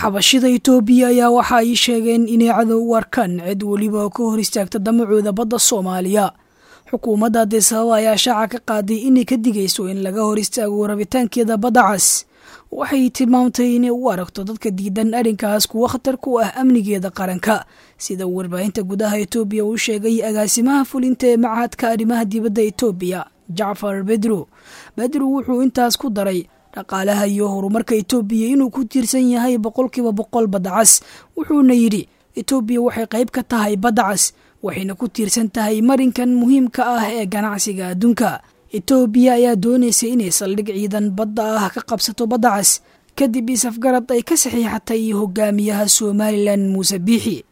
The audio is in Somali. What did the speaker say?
xabashida itoobiya ayaa waxa ay sheegeen inay cadow u arkaan cid weliba oo ka hor istaagta damacooda badda soomaaliya xukuumadda adisababa ayaa shaaca ka qaaday inay ka digayso in laga hor istaago rabitaankeeda badda cas waxay tilmaamtay inay u aragto dadka diidan arrinkaas kuwo khatar ku ah amnigeeda qaranka sida warbaahinta gudaha etoobiya uu sheegay agaasimaha fulinta ee machadka arrimaha dibadda etoobiya jacfar bedro bedro wuxuu intaas ku daray dhaqaalaha iyo horumarka etoobiya inuu ku tiirsan yahay boqolkiiba boqol badda cas wuxuuna yidhi etoobiya waxay qayb ka tahay badda cas waxayna ku tiirsan tahay marinkan muhiimka ah ee ganacsiga adduunka etoobiya ayaa doonaysa inay saldhig ciidan badda ah ka qabsato badda cas kadib isafgarad ay ka saxiixatay hogaamiyaha somalilan muuse biixi